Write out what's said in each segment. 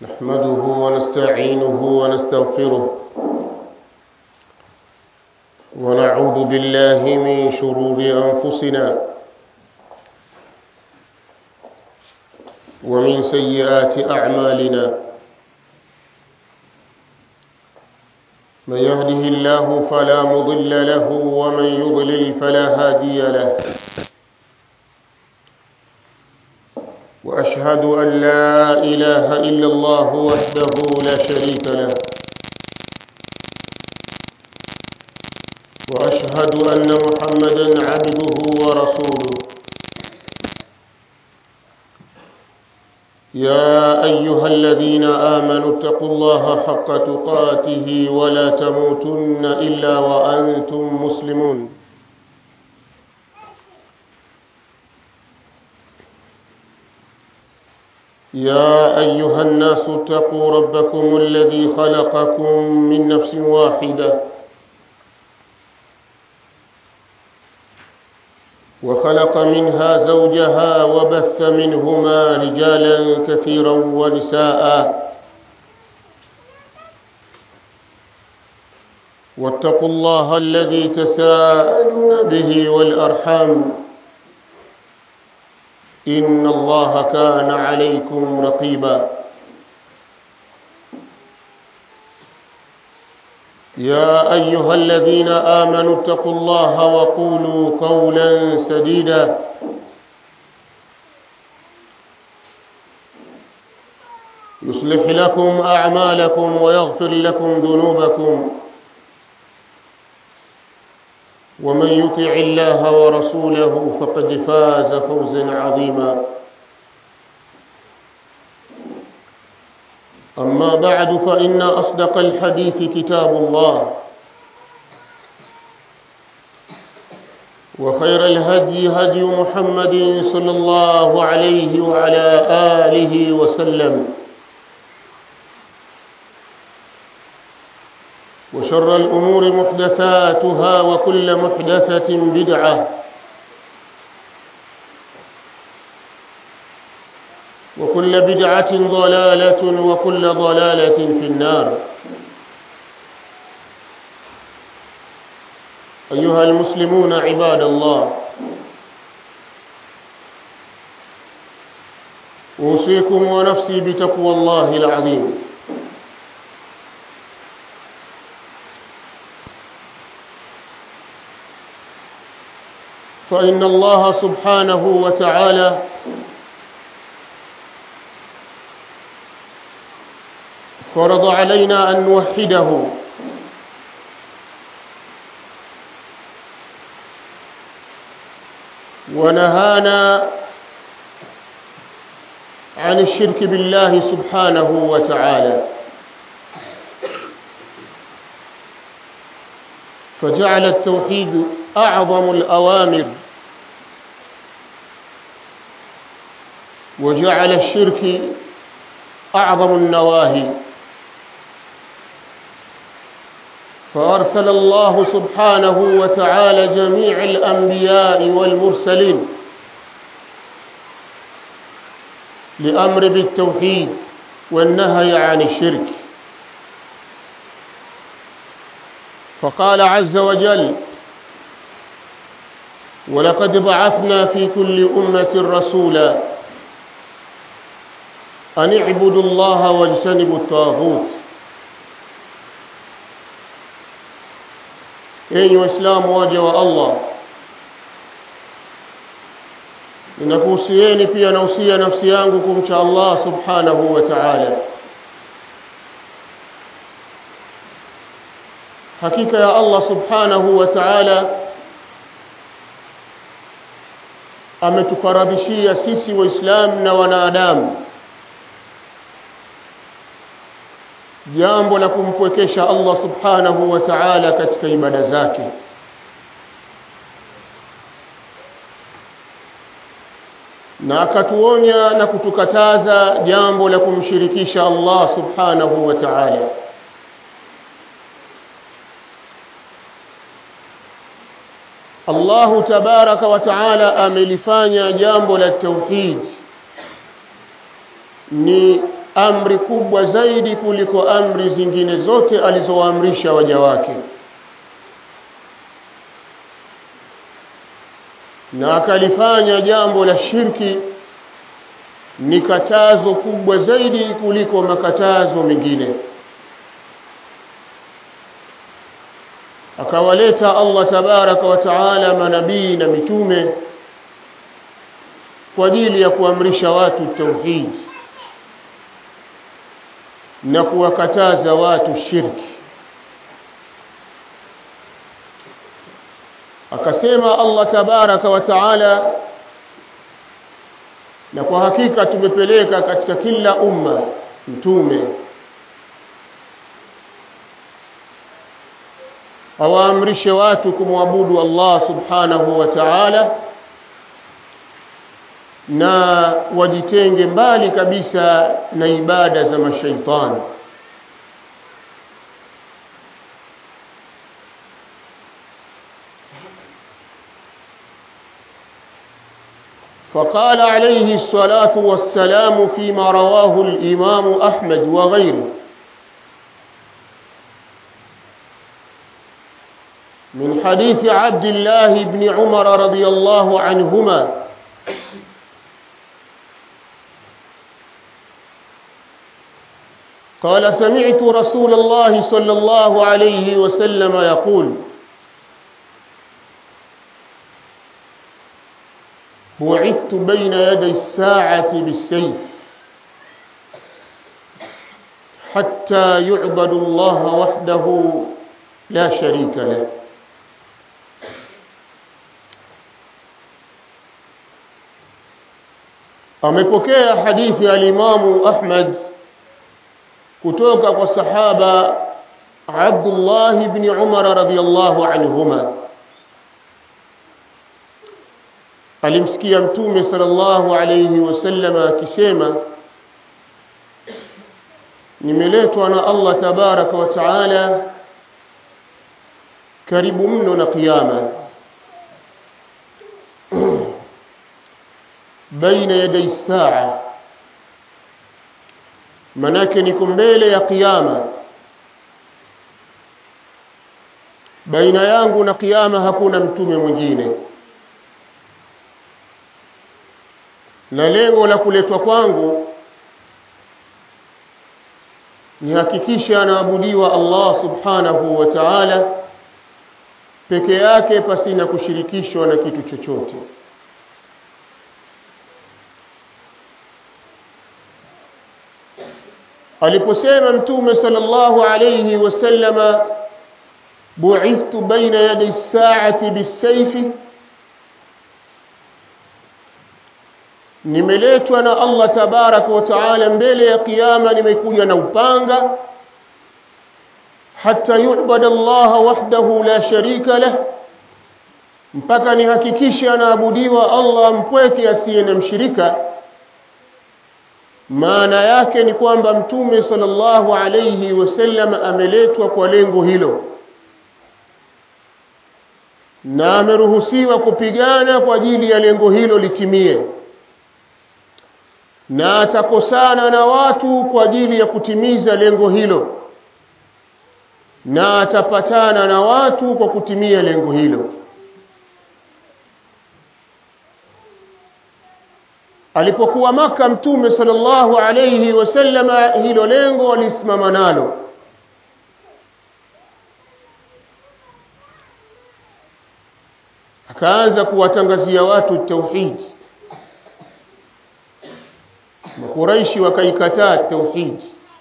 نحمده ونستعينه ونستغفره ونعوذ بالله من شرور أنفسنا ومن سيئات أعمالنا من يهده الله فلا مضل له ومن يضلل فلا هادي له وأشهد أن لا إله إلا الله وحده لا شريك له وأشهد أن محمدا عبده ورسوله يا أيها الذين آمنوا اتقوا الله حق تقاته ولا تموتن إلا وأنتم مسلمون يا أيها الناس اتقوا ربكم الذي خلقكم من نفس واحدة وخلق منها زوجها وبث منهما رجالا كثيرا ونساء واتقوا الله الذي تساءلون به والأرحام إن الله كان عليكم رقيبا يا أيها الذين آمنوا اتقوا الله وقولوا قولا سديدا يصلح لكم أعمالكم ويغفر لكم ذنوبكم ومن يطع الله ورسوله فقد فاز فوزا عظيما أما بعد فإن أصدق الحديث كتاب الله وخير الهدي هدي محمد صلى الله عليه وعلى آله وسلم وشر الأمور محدثاتها وكل محدثة بدعة وكل بدعة ضلالة وكل ضلالة في النار أيها المسلمون عباد الله أوصيكم ونفسي بتقوى الله العظيم فإن الله سبحانه وتعالى فرض علينا أن نوحده ونهانا عن الشرك بالله سبحانه وتعالى فجعل التوحيد أعظم الأوامر وجعل الشرك أعظم النواهي فأرسل الله سبحانه وتعالى جميع الأنبياء والمرسلين لأمر بالتوحيد والنهي عن الشرك فقال عز وجل ولقد بعثنا في كل أمة رسولا أن اعبدوا الله واجتنبوا الطاغوت enyi waislamu waja wa allah ninakuhusieni pia nausia nafsi yangu kumcha allah subhanahu wa taala hakika ya allah subhanahu wa taala ametufaradhishia sisi waislamu na wanadamu jambo la kumpwekesha Allah subhanahu wa ta'ala katika ibada zake na akatuonya na kutukataza jambo la kumshirikisha Allah subhanahu wa ta'ala Allahu tabaraka wa taala amelifanya jambo la tauhid ni amri kubwa zaidi kuliko amri zingine zote alizowaamrisha waja wake na akalifanya jambo la shirki ni katazo kubwa zaidi kuliko makatazo mengine akawaleta Allah tabaraka wa taala manabii na mitume kwa ajili ya kuamrisha watu tauhid na kuwakataza watu shirki akasema Allah tabaraka wa taala na kwa hakika tumepeleka katika kila umma mtume awaamrishe watu kumwabudu Allah subhanahu wa ta'ala na wajitenge mbali kabisa na ibada za mashaitani فقال عليه الصلاة والسلام فيما رواه الإمام أحمد وغيره من حديث عبد الله بن عمر رضي الله عنهما قال سمعت رسول الله صلى الله عليه وسلم يقول بعثت بين يدي الساعة بالسيف حتى يعبد الله وحده لا شريك له amepokea hadithi ya Imamu Ahmad kutoka kwa sahaba Abdullah ibn Umar radhiyallahu anhuma alimsikia mtume sallallahu alayhi wasallam akisema nimeletwa na Allah tabaraka wa taala karibu mno na kiyama baina yaday saa manake niko mbele ya kiyama baina yangu na kiyama hakuna mtume mwingine na lengo la kuletwa kwangu ni hakikisha anaabudiwa Allah subhanahu wa ta'ala peke yake pasina kushirikishwa na kitu chochote aliposema mtume sallallahu alayhi wasallama bu'ithtu baina yaday as-sa'ati bis-sayfi nimeletwa na Allah tabarak wa taala mbele ya kiyama nimekuja na upanga hatta yu'bada Allah wahdahu la sharika lah mpaka nihakikishe anaabudiwa Allah mpweke asiye na mshirika maana yake ni kwamba mtume sallallahu alayhi wasallam ameletwa kwa lengo hilo na ameruhusiwa kupigana kwa ajili ya lengo hilo litimie na atakosana na watu kwa ajili ya kutimiza lengo hilo na atapatana na watu kwa kutimia lengo hilo alipokuwa maka mtume sallallahu alayhi wasallama hilo lengo alisimama nalo akaanza kuwatangazia watu tauhid makuraishi wakaikataa tauhid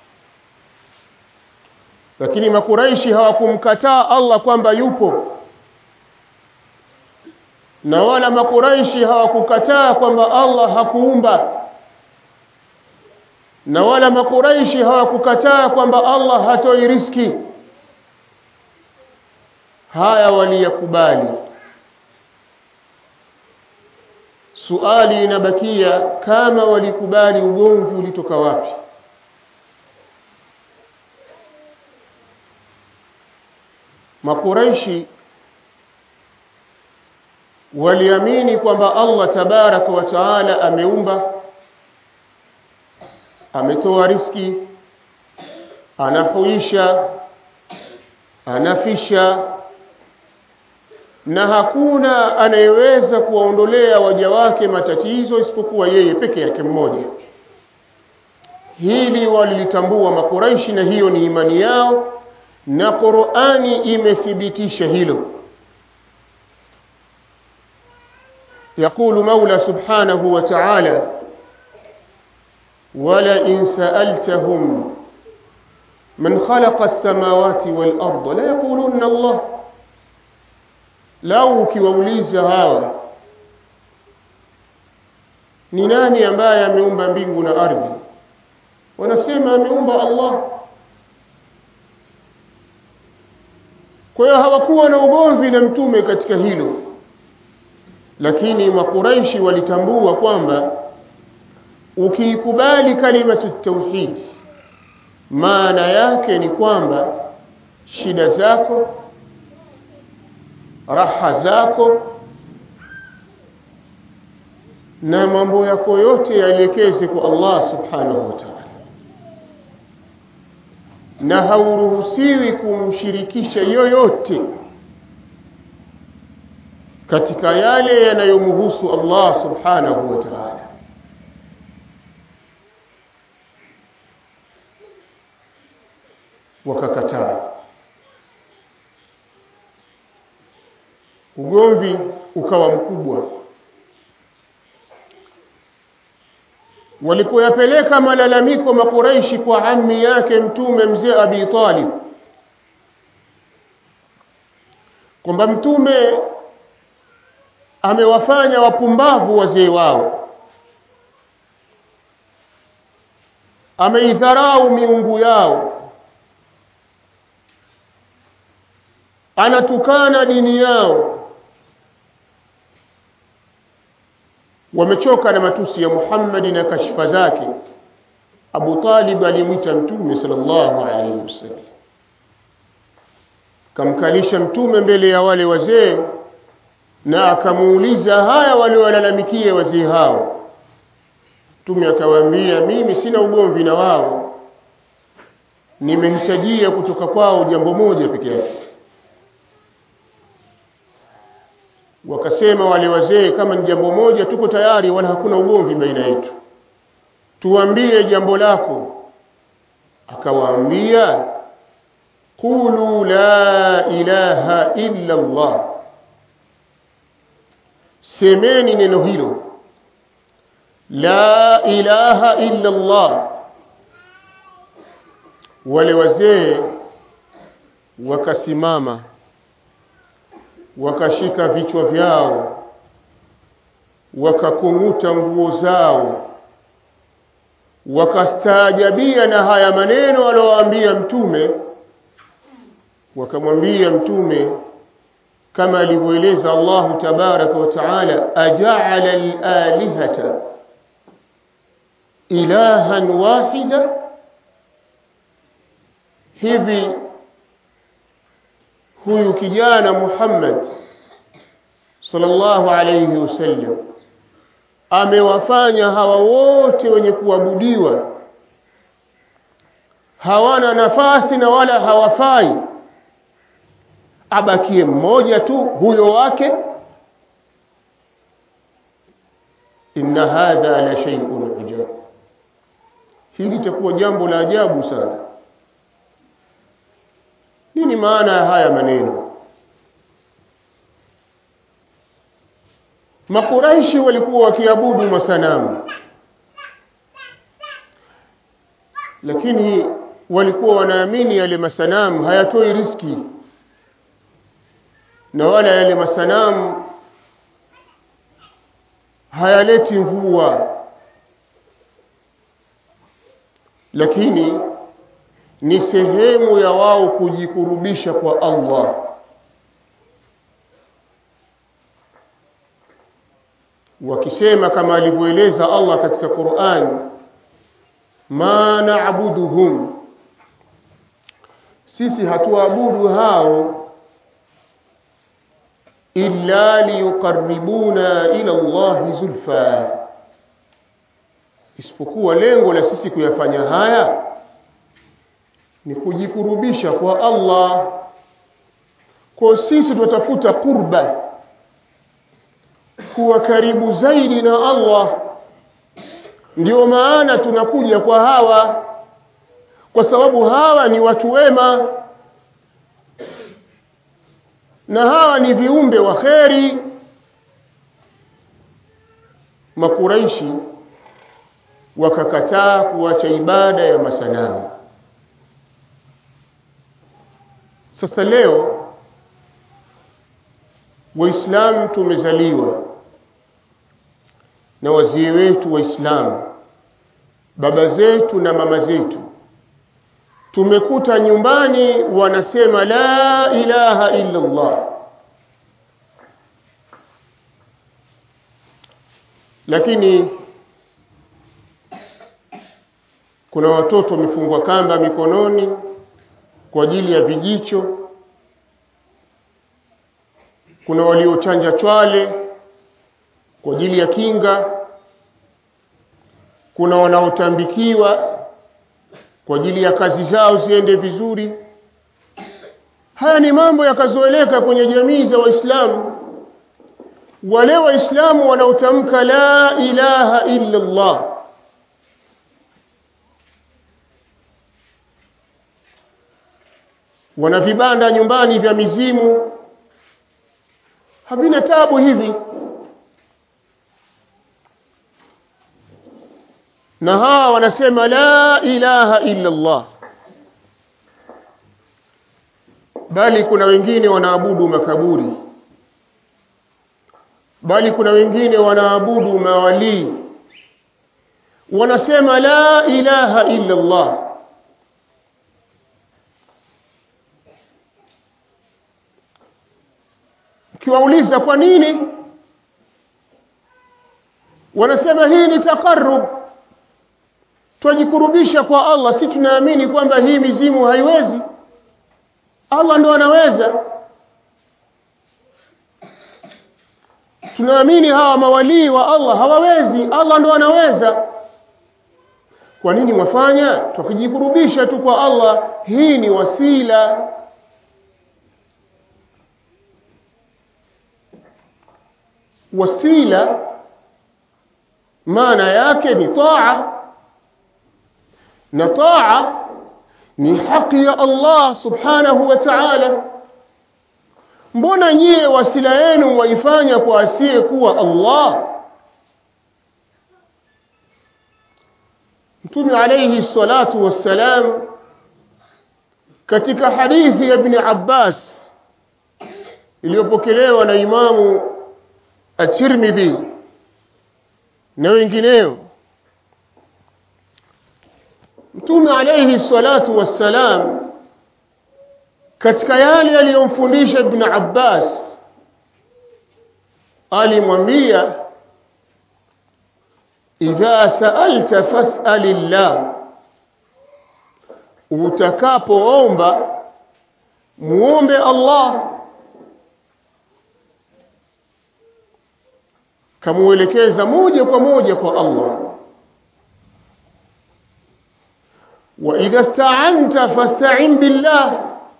lakini makuraishi hawakumkataa Allah kwamba yupo na wala makuraishi hawakukataa kwamba Allah hakuumba na wala makuraishi hawakukataa kwamba Allah hatoi riski haya waliyakubali suali inabakia kama walikubali ugomvi ulitoka wapi makuraishi waliamini kwamba Allah tabaraka wa taala ameumba ametoa riski anahuisha anafisha na hakuna anayeweza kuwaondolea waja wake matatizo isipokuwa yeye peke yake mmoja hili walilitambua makuraishi na hiyo ni imani yao na Qur'ani imethibitisha hilo يقول مولى سبحانه وتعالى ولئن سألتهم من خلق السماوات والأرض لا يقولون الله lau ukiwauliza hawa ni nani ambaye ameumba mbingu na ardhi wanasema ameumba Allah kwa hiyo hawakuwa na ugomvi na mtume katika hilo lakini makuraishi walitambua kwamba ukiikubali kalimatu tauhid maana yake ni kwamba shida zako raha zako na mambo yako yote yaelekeze kwa Allah subhanahu wa ta'ala na hauruhusiwi kumshirikisha yoyote katika yale yanayomhusu Allah subhanahu wa ta'ala wakakataa ugomvi ukawa mkubwa walipoyapeleka malalamiko makuraishi kwa ammi yake mtume mzee Abi Talib kwamba mtume amewafanya wapumbavu wazee wao ameidharau miungu yao anatukana dini yao wamechoka na matusi ya Muhammad na kashfa zake Abu Talib alimwita mtume sallallahu alayhi wasallam kamkalisha mtume mbele ya wale wazee na akamuuliza haya waliowalalamikia wazee hao mtume akawaambia mimi sina ugomvi na wao nimehitajia kutoka kwao jambo moja pekee yake wakasema wale wazee kama ni jambo moja tuko tayari wala hakuna ugomvi baina yetu tuambie jambo lako akawaambia qulu la ilaha illa Allah semeni neno hilo la ilaha illa Allah wale wazee wakasimama wakashika vichwa vyao wakakung'uta nguo zao wakastaajabia na haya maneno aliyowaambia mtume wakamwambia mtume kama alivyoeleza Allah tabaraka wa taala aja'ala al-alihata ilahan wahida hivi huyu kijana Muhammad sallallahu alayhi wasallam amewafanya hawa wote wenye kuabudiwa hawana nafasi na wala hawafai abakie mmoja tu huyo wake inna hadha la shay'un ujab hili litakuwa jambo la ajabu sana nini maana ya haya maneno makuraishi walikuwa wakiabudu masanamu lakini walikuwa wanaamini yale masanamu hayatoi riski na wala yale masanamu hayaleti mvua lakini ni sehemu ya wao kujikurubisha kwa Allah wakisema kama alivyoeleza Allah katika Qur'an ma na'buduhum sisi hatuabudu hao illa liyuqarribuna ila Allah zulfa isipokuwa lengo la sisi kuyafanya haya ni kujikurubisha kwa Allah kwa sisi tunatafuta qurba kuwa karibu zaidi na Allah ndio maana tunakuja kwa hawa kwa sababu hawa ni watu wema na hawa ni viumbe wa kheri makuraishi wakakataa kuacha ibada ya masanamu sasa leo waislamu tumezaliwa na wazee wetu waislamu baba zetu na mama zetu tumekuta nyumbani wanasema la ilaha illa Allah lakini kuna watoto wamefungwa kamba mikononi kwa ajili ya vijicho kuna waliochanja chwale kwa ajili ya kinga kuna wanaotambikiwa kwa ajili ya kazi zao ziende vizuri haya ni mambo yakazoeleka kwenye jamii za waislamu wale waislamu wanaotamka la ilaha illa Allah wana vibanda nyumbani vya mizimu havina tabu hivi na hawa wanasema la ilaha illa Allah bali kuna wengine wanaabudu makaburi bali kuna wengine wanaabudu mawalii wanasema la ilaha illa Allah ukiwauliza kwa nini wanasema hii ni takarrub twajikurubisha kwa Allah si tunaamini kwamba hii mizimu haiwezi Allah ndo anaweza tunaamini hawa mawalii wa Allah hawawezi Allah ndo anaweza kwa nini mwafanya tukijikurubisha tu kwa Allah hii ni wasila wasila maana yake ni taa na taa ni haki ya Allah subhanahu wa ta'ala mbona nyie wasila yenu waifanya kwa asiye kuwa Allah Mtume alayhi salatu wassalam katika hadithi ya Ibn Abbas iliyopokelewa na Imamu At-Tirmidhi na wengineo Mtume alayhi salatu wassalam katika yale aliyomfundisha Ibn Abbas alimwambia idha sa'alta fas'alillah utakapoomba muombe Allah kamuelekeza moja kwa moja kwa Allah wa idha sta'anta fasta'in billah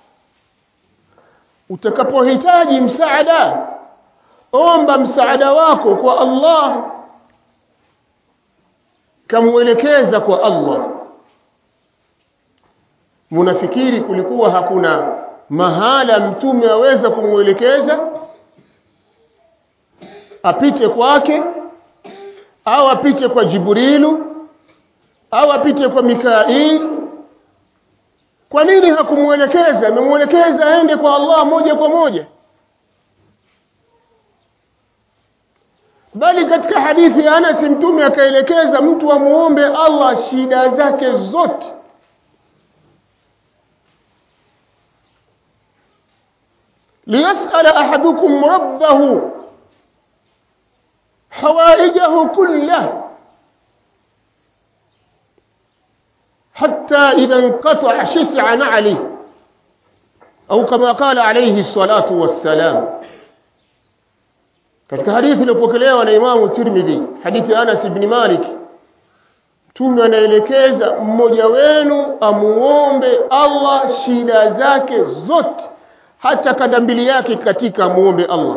utakapohitaji msaada omba msaada wako kwa Allah kamuelekeza kwa Allah munafikiri kulikuwa hakuna mahala mtume aweza kumuelekeza apite kwake au apite kwa Jibrilu au apite kwa Mikail kwa nini hakumuelekeza amemuelekeza aende kwa Allah moja kwa moja bali katika hadithi ya Anas mtume akaelekeza mtu amuombe Allah shida zake zote ليسأل أحدكم ربه حوائجه كله حتى إذا انقطع شسع نعله أو كما قال عليه الصلاة والسلام katika hadithi iliyopokelewa na Imamu Tirmidhi hadithi Anas ibn Malik mtume anaelekeza mmoja wenu amuombe Allah shida zake zote hata kanda mbili yake katika muombe Allah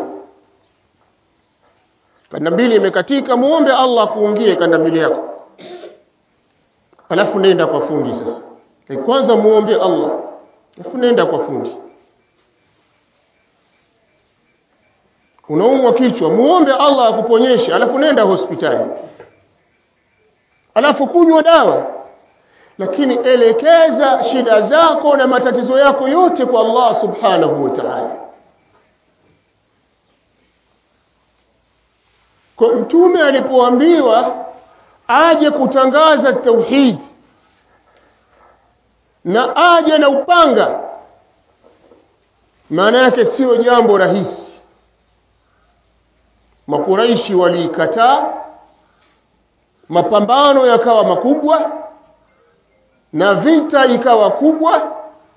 kanda mbili imekatika muombe Allah kuungie kanda mbili yako alafu nenda kwa fundi sasa e kwanza muombe Allah alafu nenda kwa fundi unaumwa kichwa muombe Allah akuponyeshe alafu nenda hospitali alafu kunywa dawa lakini elekeza shida zako na matatizo yako yote kwa Allah subhanahu wa ta'ala kwa mtume alipoambiwa aje kutangaza tauhid na aje na upanga maana yake sio jambo rahisi makuraishi waliikataa mapambano yakawa makubwa na vita ikawa kubwa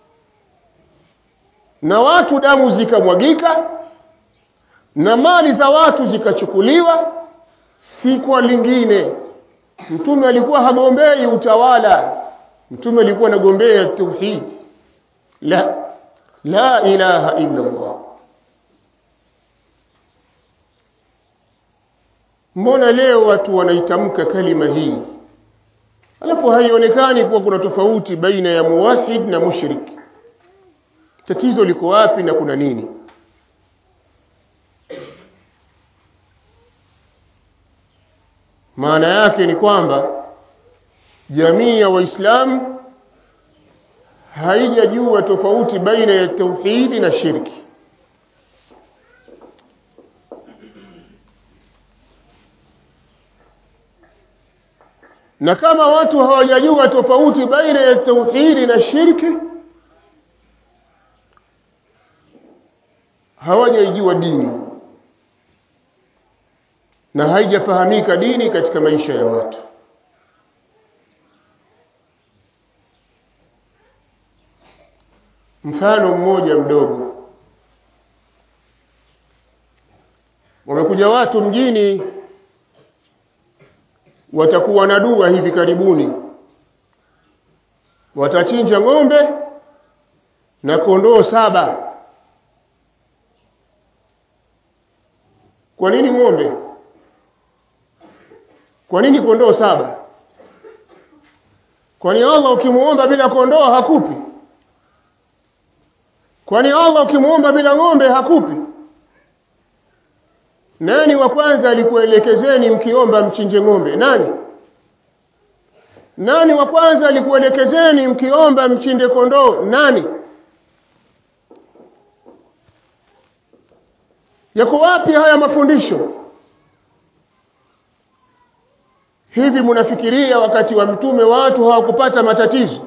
na watu damu zikamwagika na mali za watu zikachukuliwa si kwa lingine mtume alikuwa hagombei utawala mtume alikuwa anagombea tauhid la la ilaha illa Allah mbona leo watu wanaitamka kalima hii alafu haionekani kuwa kuna tofauti baina ya muwahid na mushrik tatizo liko wapi na kuna nini maana yake ni kwamba jamii ya waislamu haijajua tofauti baina ya tauhidi na shirki na kama watu hawajajua tofauti baina ya tauhidi na shirki hawajaijua dini na haijafahamika dini katika maisha ya watu mfano mmoja mdogo wamekuja watu mjini watakuwa na dua hivi karibuni watachinja ng'ombe na kondoo saba kwa nini ng'ombe kwa nini kondoo saba kwani Allah ukimuomba bila kondoo hakupi kwani Allah ukimuomba bila ng'ombe hakupi nani wa kwanza alikuelekezeni mkiomba mchinje ng'ombe nani nani wa kwanza alikuelekezeni mkiomba mchinde kondoo nani yako wapi haya mafundisho hivi mnafikiria wakati wa mtume watu hawakupata matatizo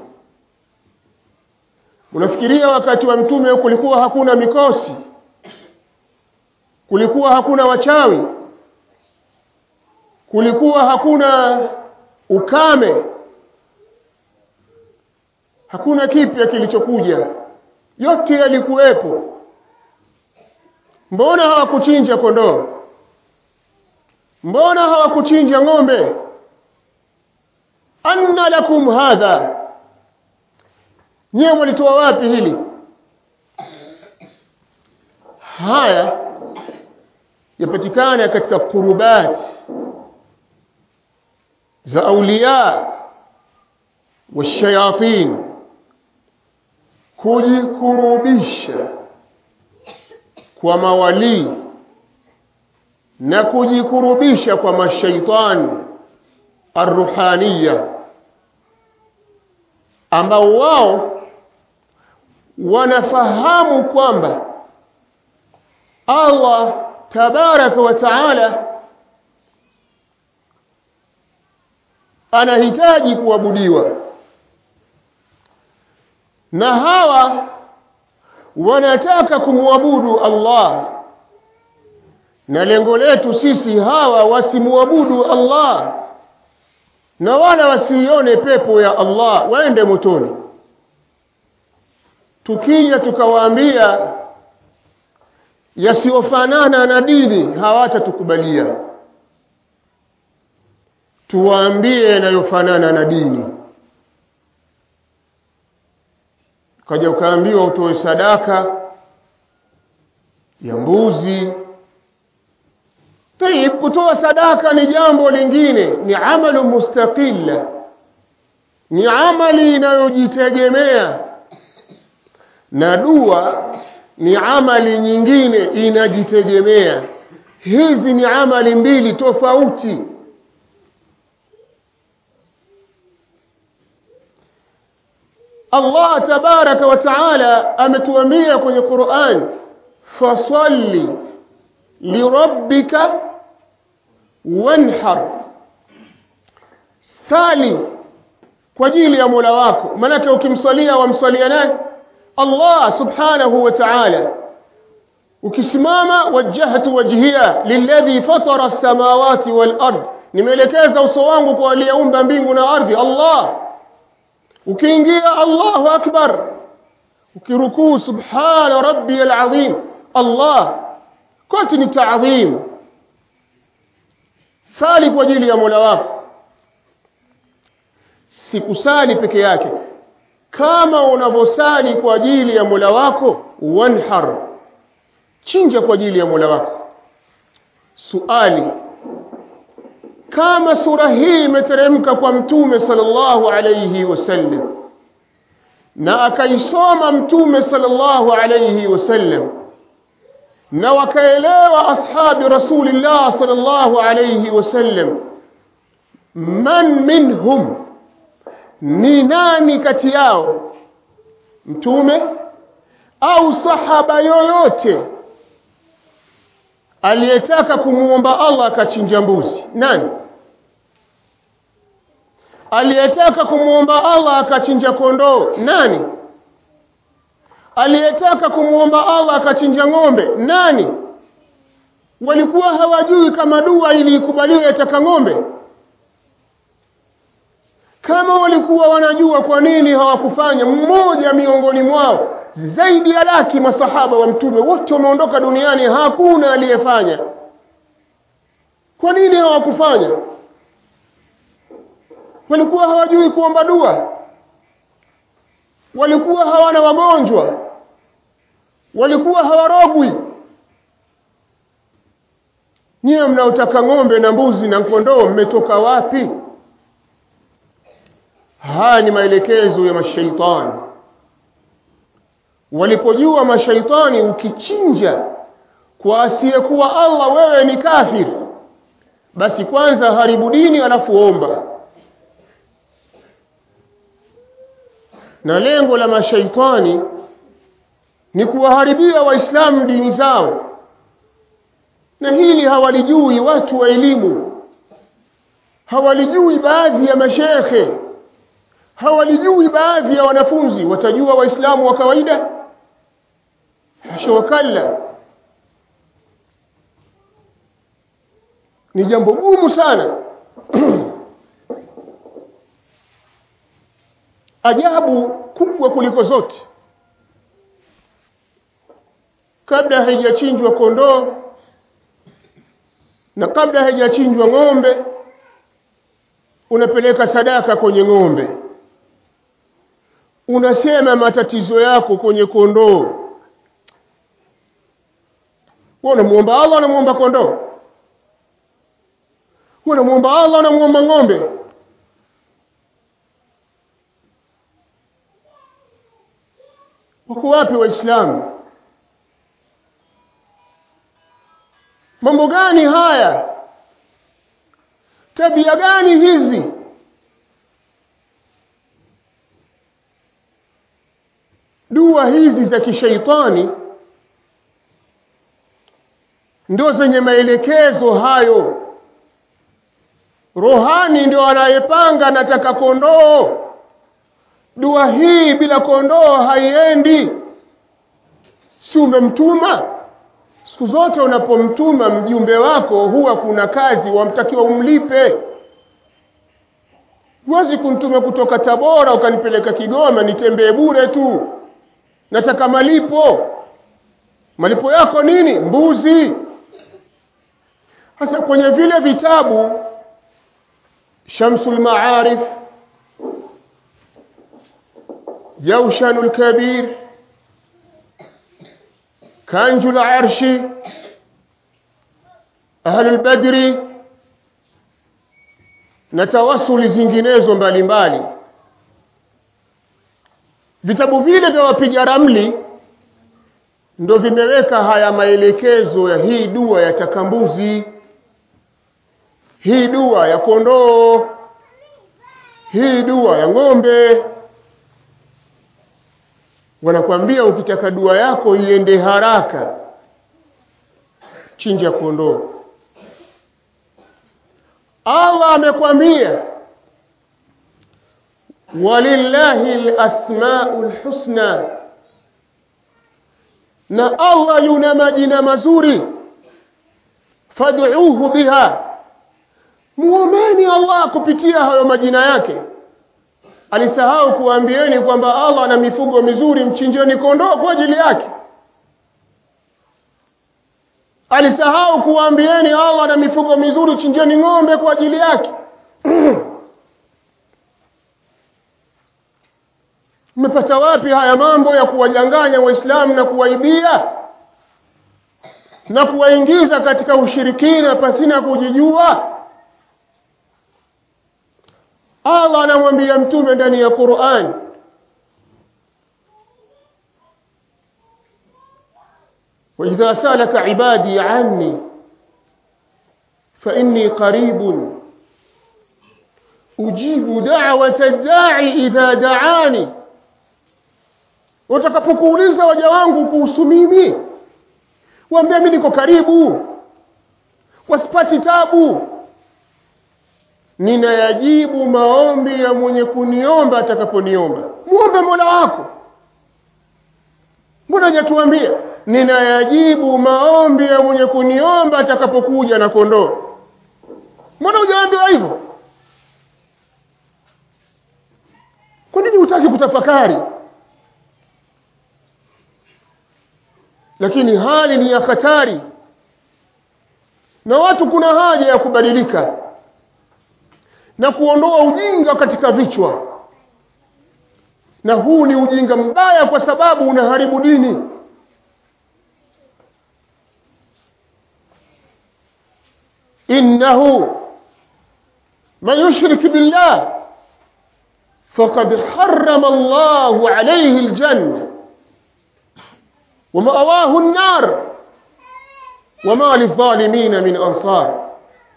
mnafikiria wakati wa mtume kulikuwa hakuna mikosi kulikuwa hakuna wachawi kulikuwa hakuna ukame hakuna kipya kilichokuja yote yalikuwepo mbona hawakuchinja kondoo mbona hawakuchinja ng'ombe anna lakum hadha nyewe walitoa wapi hili haya yapatikana katika kurubat za auliya washayatin kujikurubisha kwa mawalii na kujikurubisha kwa mashaitani arruhaniya ambao wao wanafahamu kwamba Allah tabaraka wa taala anahitaji kuabudiwa na hawa wanataka kumwabudu Allah na lengo letu sisi hawa wasimuabudu Allah na wala wasione pepo ya Allah waende motoni tukija tukawaambia yasiyofanana na dini hawatatukubalia tuwaambie yanayofanana na dini ukaja ukaambiwa utoe sadaka ya mbuzi tayib kutoa sadaka ni jambo lingine ni amalu mustaqilla ni amali inayojitegemea na dua ni amali nyingine inajitegemea hizi ni amali mbili tofauti Allah tabaraka wa taala ametuambia kwenye Qur'an fasalli lirabbika wanhar sali kwa ajili ya Mola wako manake ukimswalia wamswalia nani Allah subhanahu wa ta'ala ukisimama wajjahtu wajhiya lilladhi fatara as-samawati wal ard nimeelekeza uso wangu kwa aliyeumba mbingu na ardhi Allah ukiingia Allahu akbar ukirukuu subhana rabbiyal azim Allah kote ni taadhim sali kwa ajili ya Mola wako sikusali peke yake kama unavyosali kwa ajili ya Mola wako wanhar chinja kwa ajili ya Mola wako suali kama sura hii imeteremka kwa mtume sallallahu alayhi wasallam na akaisoma mtume sallallahu alayhi wasallam na wakaelewa ashabi rasulillah sallallahu alayhi wasallam man minhum ni nani kati yao mtume au sahaba yoyote aliyetaka kumuomba Allah akachinja mbuzi nani aliyetaka kumuomba Allah akachinja kondoo nani aliyetaka kumuomba Allah akachinja ng'ombe nani walikuwa hawajui kama dua ili ikubaliwe yataka ng'ombe kama walikuwa wanajua kwa nini hawakufanya mmoja miongoni mwao zaidi ya laki masahaba wa mtume wote wameondoka duniani hakuna aliyefanya kwa nini hawakufanya walikuwa hawajui kuomba dua walikuwa hawana wagonjwa walikuwa hawarogwi nyiwe mnaotaka ng'ombe na mbuzi na kondoo mmetoka wapi haya ni maelekezo ya mashaitani walipojua mashaitani ukichinja kwa asiyekuwa Allah wewe ni kafir basi kwanza haribu dini alafu omba na lengo la mashaitani ni kuwaharibia waislamu dini zao na hili hawalijui watu wa elimu hawalijui baadhi ya mashekhe hawalijui baadhi ya wanafunzi watajua waislamu wa kawaida hasha wakalla ni jambo gumu sana ajabu kubwa kuliko zote kabla haijachinjwa kondoo na kabla haijachinjwa ng'ombe unapeleka sadaka kwenye ng'ombe unasema matatizo yako kwenye kondoo wewe unamuomba Allah unamuomba kondoo wewe unamuomba Allah unamuomba ng'ombe wako wapi waislamu mambo gani haya tabia gani hizi dua hizi za kishaitani ndio zenye maelekezo hayo rohani ndio anayepanga nataka kondoo dua hii bila kondoo haiendi si umemtuma siku zote unapomtuma mjumbe wako huwa kuna kazi wamtakiwa umlipe huwezi kumtuma kutoka tabora ukanipeleka kigoma nitembee bure tu nataka malipo malipo yako nini mbuzi sasa kwenye vile vitabu shamsul maarif jaushanul kabir kanjul arshi ahlul badri na tawasuli zinginezo mbalimbali vitabu vile vya wapiga ramli ndo vimeweka haya maelekezo ya hii dua ya takambuzi hii dua ya kondoo hii dua ya ng'ombe wanakwambia ukitaka dua yako iende haraka chinja kondoo Allah amekwambia walillahi alasmaul husna na Allah yuna majina mazuri fad'uuhu biha muomeni Allah kupitia hayo majina yake alisahau kuambieni kwamba Allah ana mifugo mizuri mchinjeni kondoo kwa ajili yake alisahau kuambieni Allah ana mifugo mizuri chinjeni ng'ombe kwa ajili yake mmepata wapi haya mambo ya kuwajanganya waislamu na kuwaibia na kuwaingiza katika ushirikina pasina kujijua Allah anamwambia mtume ndani ya Qur'an وإذا سألك عبادي عني فإني قريب أجيب دعوة الداعي إذا دعاني watakapokuuliza waja wangu kuhusu mimi waambie mimi niko karibu wasipati tabu ninayajibu maombi ya mwenye kuniomba atakaponiomba muombe mola wako mbona hajatuambia ninayajibu maombi ya mwenye kuniomba atakapokuja na kondoo mbona hujaambiwa hivyo kwa nini hutaki kutafakari lakini hali ni ya hatari na watu kuna haja ya kubadilika na kuondoa ujinga katika vichwa na huu ni ujinga mbaya kwa sababu unaharibu dini innahu man yushrik billah faqad harrama Allahu alayhi aljanna ومأواه النار وما للظالمين من أنصار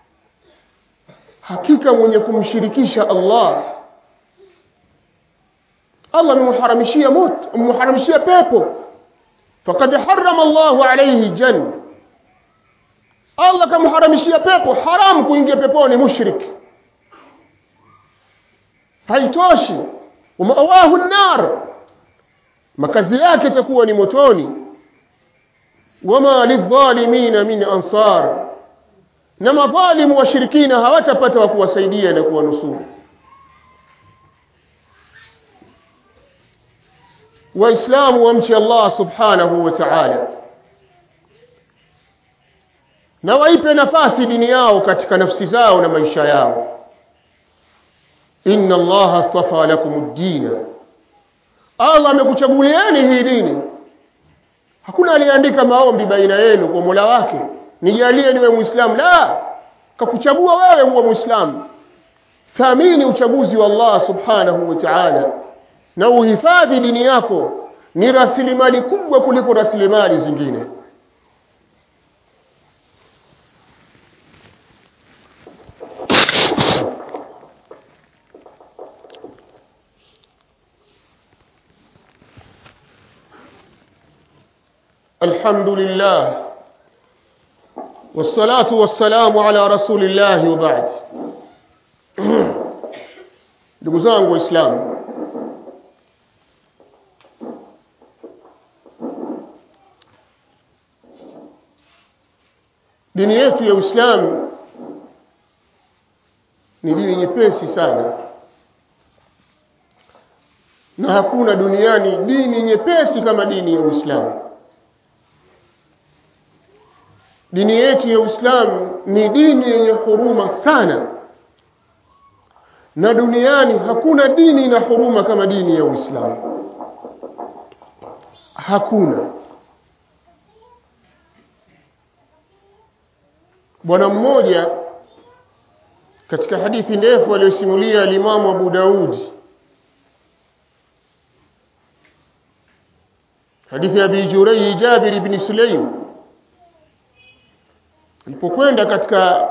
hakika mwenye kumshirikisha Allah Allah amemharamishia moto amemharamishia pepo faqad harrama Allahu alayhi janna Allah kamharamishia pepo haram kuingia peponi mushrik haitoshi umawahu an-nar makazi yake itakuwa ni motoni wama lidhalimina min ansar na madhalimu washirikina hawatapata wa kuwasaidia na kuwanusuru waislamu wamche Allah subhanahu wa ta'ala na waipe nafasi dini yao katika nafsi zao na maisha yao inna Allah astafa lakum ad-din Allah amekuchagulieni hii dini hakuna aliyeandika maombi baina yenu kwa Mola wake nijalie niwe muislamu la kakuchagua wewe uwe muislamu thamini uchaguzi wa Allah subhanahu wa ta'ala na uhifadhi dini yako ni rasilimali kubwa kuliko rasilimali zingine الحمد لله والصلاة والسلام على رسول الله وبعد ndugu zangu waislamu dini yetu ya uislamu ni dini nyepesi sana na hakuna duniani dini nyepesi kama dini ya uislamu dini yetu ya Uislamu ni dini yenye huruma sana na duniani hakuna dini ina huruma kama dini ya Uislamu hakuna bwana mmoja katika hadithi ndefu aliyosimulia alimamu Abu Daudi hadithi ya Abi Jurai Jabir ibn Sulaim alipokwenda katika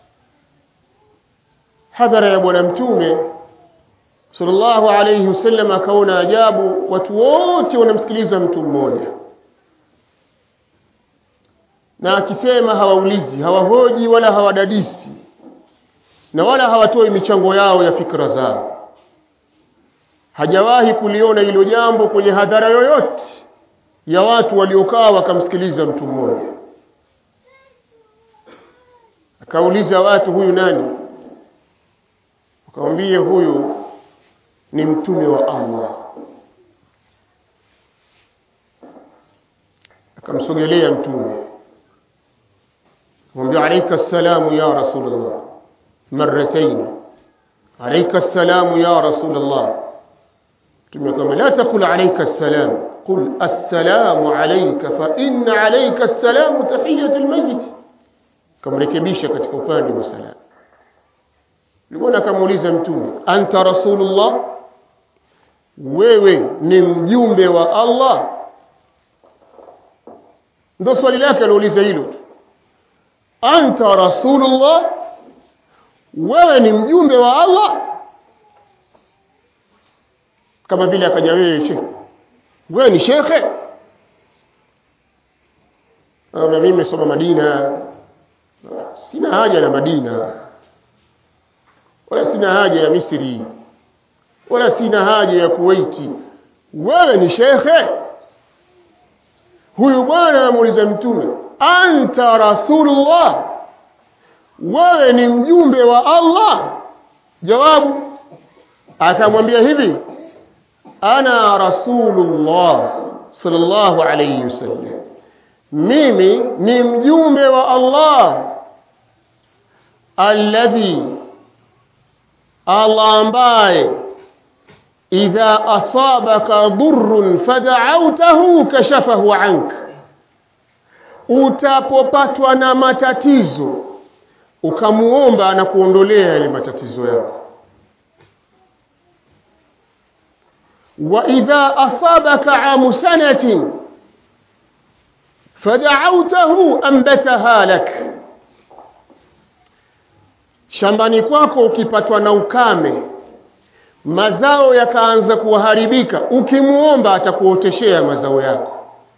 hadhara ya bwana mtume sallallahu alayhi wasallam akaona ajabu watu wote wanamsikiliza mtu mmoja na akisema hawaulizi hawahoji wala hawadadisi na wala hawatoi michango yao ya fikra zao hajawahi kuliona hilo jambo kwenye hadhara yoyote ya watu waliokaa wakamsikiliza mtu mmoja akauliza watu huyu nani akamwambia huyu ni mtume wa Allah akamsogelea mtume akamwambia alayka assalamu ya rasulullah marratayn alayka assalamu ya rasulullah mtume akamwambia la taqul alayka assalam qul assalamu alayka fa inna alayka assalamu tahiyatul mayyit kamrekebisha katika upande wa salamu Nilikuwa akamuuliza mtume, anta rasulullah, wewe ni mjumbe wa Allah? Ndio swali lake aliuliza hilo tu. Anta rasulullah, wewe ni mjumbe wa Allah? Kama vile akaja wewe shekhe, wewe ni shekhe? Na mimi nimesoma Madina, sina haja na Madina wala sina haja ya Misri wala sina haja ya Kuwaiti wewe ni shekhe huyu bwana amuuliza mtume anta rasulullah wewe ni mjumbe wa Allah jawabu akamwambia hivi ana rasulullah sallallahu alayhi wasallam mimi ni mjumbe wa Allah alladhi Allah ambaye idha asabaka dhurrun fada'awtahu kashafahu anka utapopatwa na matatizo ukamuomba anakuondolea yale matatizo yako wa idha asabaka amu sanatin fada'awtahu ambataha lak shambani kwako ukipatwa na ukame mazao yakaanza kuharibika ukimuomba atakuoteshea mazao yako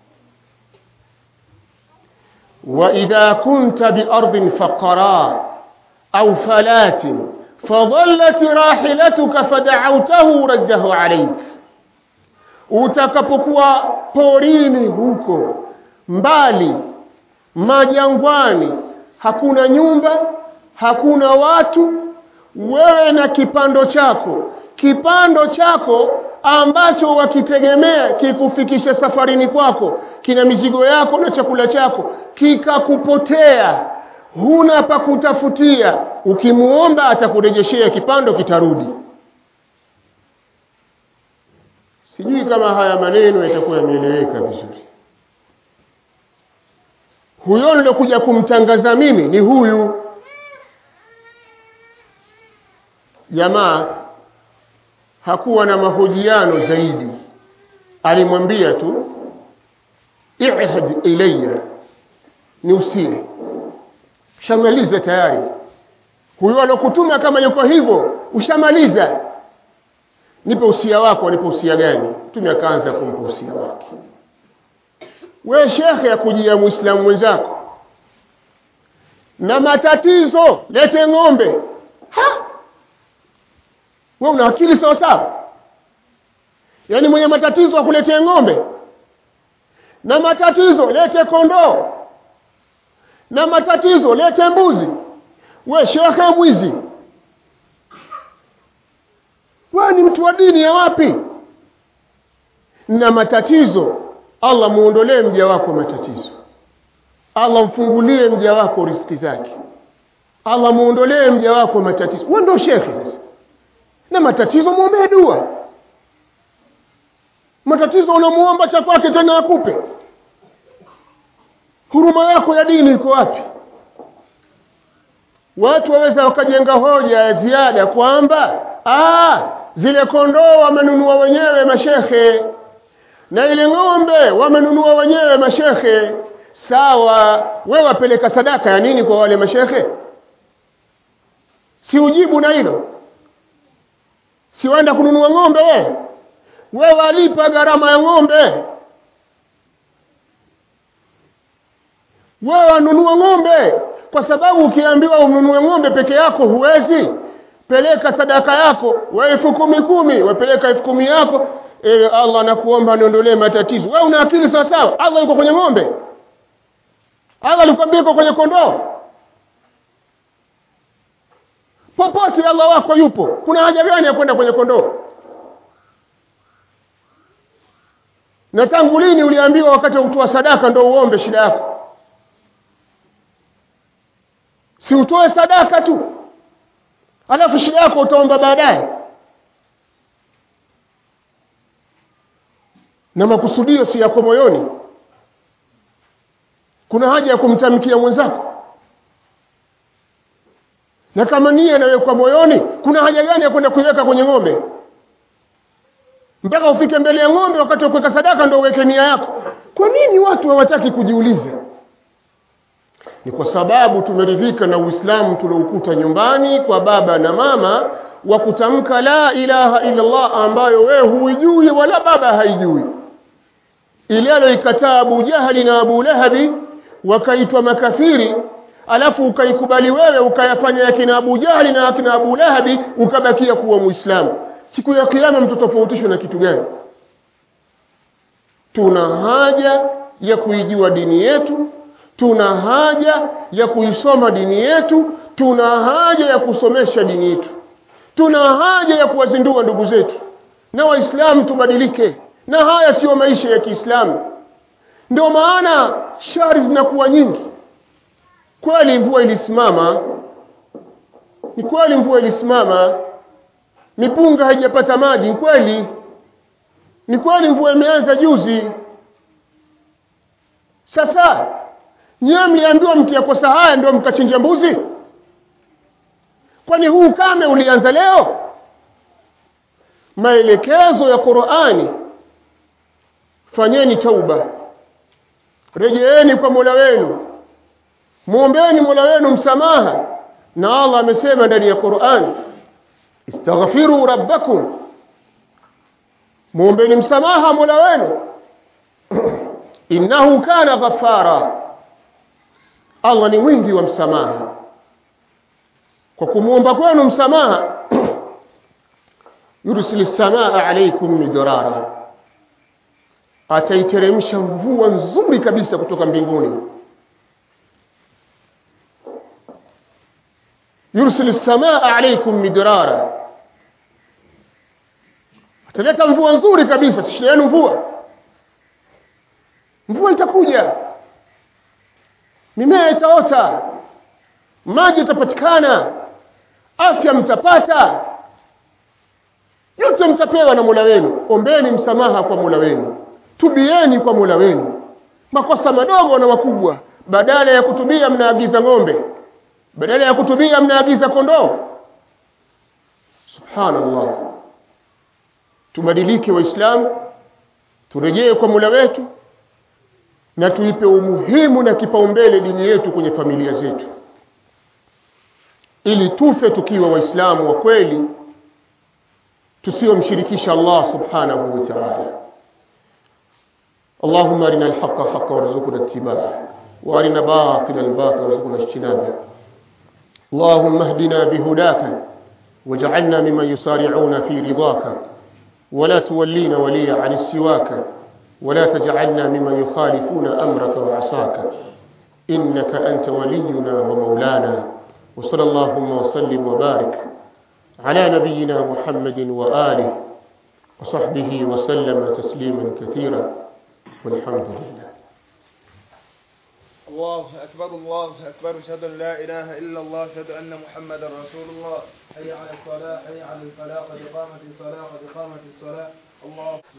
وإذا كنت بأرض فقراء أو فلات فظلت راحلتك فدعوته رده عليك utakapokuwa porini huko mbali majangwani hakuna nyumba hakuna watu wewe na kipando chako kipando chako ambacho wakitegemea kikufikisha safarini kwako kina mizigo yako na chakula chako kikakupotea huna pa kutafutia ukimuomba atakurejeshea kipando kitarudi sijui kama haya maneno yatakuwa yameeleweka vizuri huyo nilokuja kumtangaza mimi ni huyu jamaa hakuwa na mahojiano zaidi alimwambia tu ihd ilayya ni usie shamaliza tayari huyo alokutuma kama yuko hivyo ushamaliza nipe usia wako nipe usia gani mtume akaanza kumpa usia wake we shekhe ya kujia muislamu mwenzako na matatizo lete ng'ombe ha wewe una akili sawa sawa yaani mwenye matatizo akuletee ng'ombe na matatizo lete kondoo na matatizo lete mbuzi we shekhe mwizi wewe ni mtu wa dini ya wapi na matatizo Allah muondolee mja wako matatizo Allah mfungulie mja wako riziki zake Allah muondolee mja wako matatizo wewe ndio shekhe sasa na matatizo mwombee dua matatizo unamuomba cha kwake tena akupe huruma yako ya dini iko wapi watu waweza wakajenga hoja ya ziada kwamba zile kondoo wamenunua wenyewe mashekhe na ile ng'ombe wamenunua wenyewe mashekhe sawa we wapeleka sadaka ya nini kwa wale mashekhe si ujibu na hilo si waenda kununua ng'ombe we we walipa gharama ya ng'ombe we wanunua ng'ombe kwa sababu ukiambiwa ununue ng'ombe peke yako huwezi peleka sadaka yako we elfu kumi kumi wapeleka elfu kumi yako ewe allah nakuomba niondolee matatizo we una akili sawasawa allah yuko kwenye ng'ombe allah alikwambia yuko kwenye kondoo popote allah wako yupo kuna haja gani ya kwenda kwenye kondoo na tangu lini uliambiwa wakati wa kutoa sadaka ndo uombe shida yako si utoe sadaka tu alafu shida yako utaomba baadaye na makusudio si yako moyoni kuna haja ya kumtamkia mwenzako na kama nia inawekwa moyoni kuna haja gani ya kwenda kuiweka kwenye ng'ombe mpaka ufike mbele ya ng'ombe wakati wa kuweka sadaka ndo uweke nia yako kwa nini watu hawataki kujiuliza ni kwa sababu tumeridhika na uislamu tuloukuta nyumbani kwa baba na mama wa kutamka la ilaha illallah ambayo wewe huijui wala baba haijui ile aloikataa abu jahali na abu lahabi wakaitwa makafiri alafu ukaikubali wewe ukayafanya yakina abu jahali na yakina abu lahabi ukabakia kuwa muislamu siku ya kiyama mtotofautishwe na kitu gani tuna haja ya kuijua dini yetu tuna haja ya kuisoma dini yetu tuna haja ya kusomesha dini yetu tuna haja ya kuwazindua ndugu zetu na waislamu tubadilike na haya siyo maisha ya kiislamu ndio maana shari zinakuwa nyingi kweli mvua ilisimama ni kweli mvua ilisimama mipunga haijapata maji ni kweli ni kweli mvua imeanza juzi sasa nyiwe mliambiwa mkiyakosa haya ndio mkachinja mbuzi kwani huu kame ulianza leo maelekezo ya qurani fanyeni tauba rejeeni kwa mola wenu mwombeni mola wenu msamaha na allah amesema ndani ya qurani istaghfiru rabbakum mwombeni msamaha mola wenu innahu kana ghafara allah ni mwingi wa msamaha kwa kumwomba kwenu msamaha yursili samaa alaikum midrara ataiteremsha mvua nzuri kabisa kutoka mbinguni yursili samaa alaikum midrara ataleta mvua nzuri kabisa shida yenu mvua mvua itakuja mimea itaota maji yatapatikana afya mtapata yote mtapewa na mola wenu ombeni msamaha kwa mola wenu tubieni kwa mola wenu makosa madogo na makubwa badala ya kutubia mnaagiza ng'ombe badala ya kutubia mnaagiza kondoo subhanallah tubadilike waislamu turejee kwa mola wetu na tuipe umuhimu na kipaumbele dini yetu kwenye familia zetu ili tufe tukiwa waislamu wa kweli tusiyomshirikisha Allah subhanahu wa ta'ala اللهم ارنا الحق حقا وارزقنا اتباعه وارنا باطلا باطلا وارزقنا اجتنابه اللهم اهدنا بهداك واجعلنا ممن يسارعون في رضاك ولا تولينا وليا عن السواك ولا تجعلنا ممن يخالفون امرك وعصاك انك انت ولينا ومولانا وصلى اللهم وسلم وبارك على نبينا محمد واله وصحبه وسلم تسليما كثيرا والحمد لله الله أكبر الله أكبر أشهد أن لا إله إلا الله أشهد أن محمدا رسول الله حي على الصلاة حي على الفلاح قد قامت الصلاة قد قامت الصلاة الله